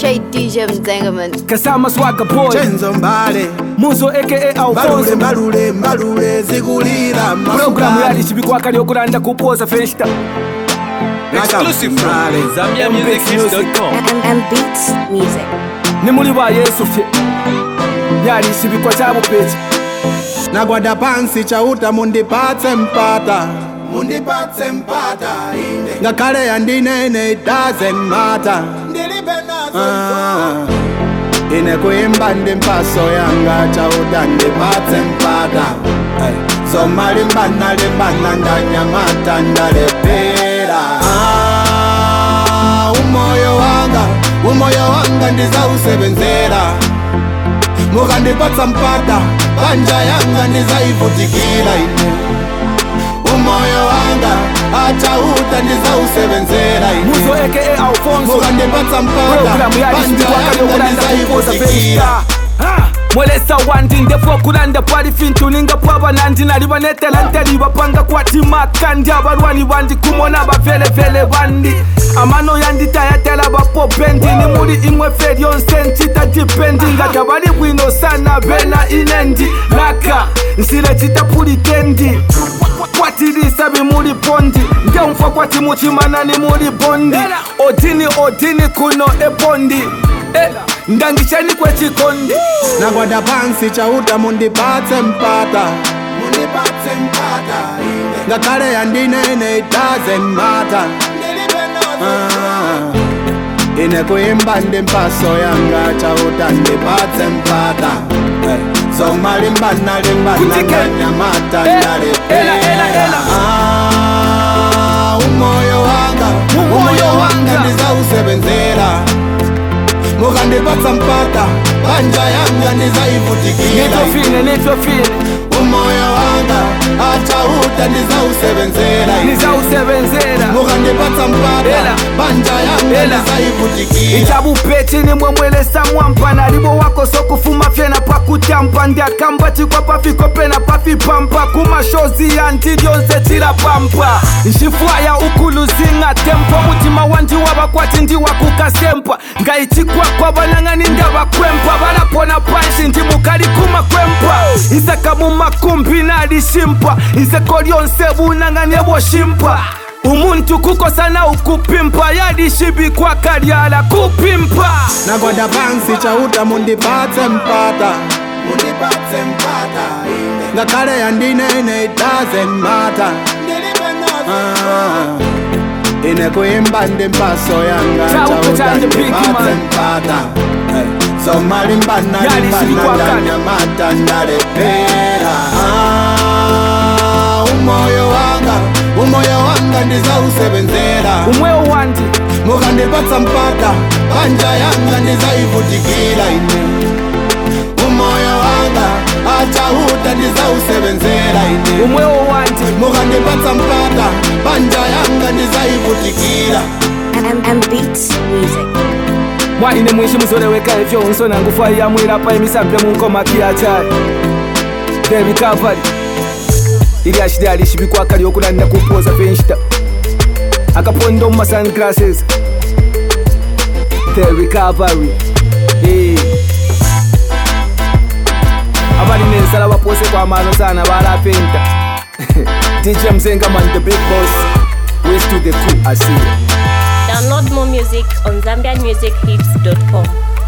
Straight DJ Mzengaman. Kasama Swagga Boy chenzo mbale Muzo aka mbalule Alfonso mbalule mbalule zikulira Programu yali chibikwa yokulanda kupoza festa Exclusive from ZambiaMusicHits.com. And, and beats music. ni muli ba Yesu fye yali chibikwa cha bupechi nagwada pansi chauta mundipatse mpata mundipatse mpata ine ngakhale yandinene it doesn't matter Ah, ine kuimba ndi mpaso yanga chauta ndipatse mpata Ay, zomalimbana limbana ndanyamata ndalepera Ah, umoyo wanga umoyo wanga ndizausebenzera mukandipatsa mpata panja yanga ndizaivutikira ine umoyo wanga achauta ndizausebenzera Muzo ine aka Alfonso mukandipatsa mpata Programu yali panja chibikwa yanga yokulanda kupoza ndizaivutikira festa Ha! mwelesa wandi ndefu okulanda pali fintuninga pwaba nandi nali banetela nteli bapanga kwatimaka ndi abalwani bandi kumona bavelevele bandi amano yanditayatela bapopendi ni muli imwe fe lyonse ncita dipendi nga tabali bwino sana bena inendi laka nsile citapulikendi kwatilisa bimuli bondi ngemfa kwati muchimana ni muli bondi odini odini kuno ebondi Eh, ndangishani kwechikondi nagwada pansi chauta mundipatse mpata mundipatse mpata ine ngakhale yandinene it doesn't matter Ah, ine kuimba ndi mpaso yanga chauta ndipatse mpata Eh, zomalimbana limbana Kutike. ndanyamata Eh, ndalepera ela, ela, ela. Ah, umoyo wanga Umoyo umoyo wanga wanga. ndizausebenzera mukandipatsa mpata panja yanga ndizaivutikira nivyofine nivyofine umoyo wanga achauta ndizausebenzera nizausebenzera mukandipatsa mpata Ela. panja yanga Ela. ndizaivutikira ichabupechi nimwe mwelesa mwampa nalibo wako sokufuma fyena pakutyampa ndiakamba chikwa pafiko pena pafipampa kumashozi yanti lyonse chilapampa nxifwaya ukuluzinga tempo mutima wandi wavakwati ndiwakukasempa ngayichikwakwa vanang'ani ndavakwempa valapona panshi ndimukali kumakwempa isaka mumakumbi nalishimpa iseko lyonse vunang'ani evoshimpa umuntu kukosana ukupimpa yalishibikwa kalyala kupimpa nagwada pansi chauta mundipatse mpata mundipatse mpata ine ngakhale yandinene it doesn't matter Ah, ine kuimba ndi mpaso yanga Chauta chauta chanje big ndipatse man. mpata Eh, zomalimbana Yali limbana silikwakana. ndanyamata ndalepera Ah, umoyo wanga umoyo wanga ndizausebenzera umwewo wandi mukandipatsa mpata panja yanga ndizaivutikira ine umoyo wanga achauta ndizausebenzera ine umwewo wandi mukandipatsa mpata panja yanga ndizaivutikira And, and beats music. mwaine mwishi muzoleweka ifyo unsona ngufa yamwilapa imisambe munkomaki yachali the recovery ili ashili alishibikwa lyokulanda kupoza fenshita akaponda mu sunglasses the recovery Eh. abali nensala bapose kwamano sana balapenta dj mzengaman the big boss west to the cool asiya Download more music on ZambianMusicHits.com.